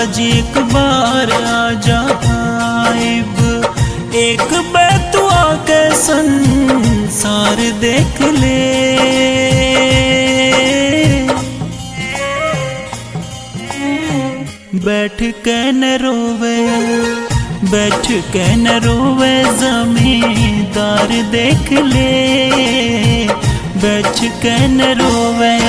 जी एक बार आ जाइब एक बैतुआ के संसार देख ले बैठ के न रोवे बैठ के न रोवे जमींदार देख ले बैठ के न रोवे